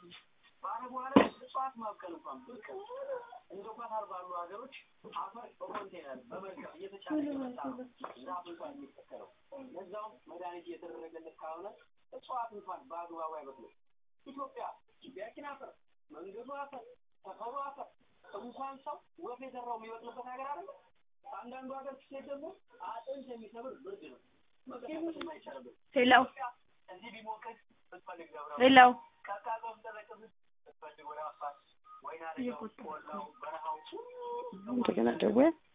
በአረቡ ዓለም እጽዋት ማብቀል እንኳን ብርቅ ነው። እንደ ኳታር ባሉ ሀገሮች አፈር በኮንቴነር በመርከብ እየተጫነ እየመጣ ነው ዛፍ እንኳን የሚተከለው። ለዛውም መድኃኒት እየተደረገለት ካልሆነ እጽዋት እንኳን በአግባቡ አይበቅልም። ኢትዮጵያ ግቢያችን አፈር፣ መንገዱ አፈር፣ ሰፈሩ አፈር እንኳን ሰው ወፍ የዘራው የሚበቅልበት ሀገር አለ። አንዳንዱ ሀገር ስትሄድ ደግሞ አጥንት የሚሰብር ብርድ ነው። መቀሳቀስ የማይቻልበት ሄሎ እዚህ ቢሞቅህ ብትፈልግ ገብረ ሄሎ ቀዝቃዛ ብትጠረቅም ብትፈልግ ወደ አፋር ወይና ደጋው ቆላው በረሃው እንደገና ደወል